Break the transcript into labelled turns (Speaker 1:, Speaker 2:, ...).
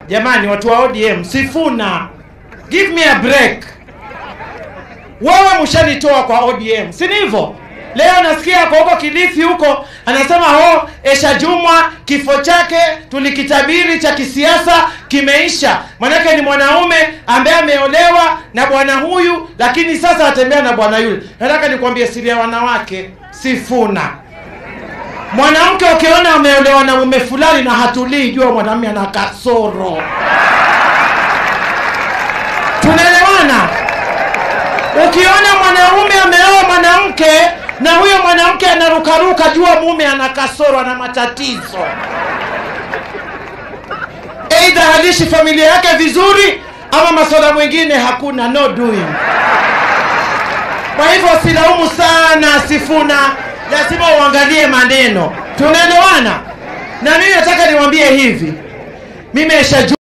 Speaker 1: jamani watu wa odm sifuna give me a break wewe mshanitoa kwa odm si ni hivyo leo nasikia kwa huko kilifi huko anasema ho esha jumwa kifo chake tulikitabiri cha kisiasa kimeisha manake ni mwanaume ambaye ameolewa na bwana huyu lakini sasa atembea na bwana yule nataka nikwambie siri ya wanawake sifuna mwanamke ukiona ameolewa na mume fulani na hatulii jua mwanamume ana kasoro tunaelewana ukiona mwanaume ameoa mwanamke na huyo mwanamke anarukaruka jua mume ana kasoro ana matatizo eidha halishi familia yake vizuri ama masuala mwingine hakuna no doing kwa hivyo silaumu sana sifuna lazima uangalie maneno tunaelewana na mimi nataka niwambie hivi mimi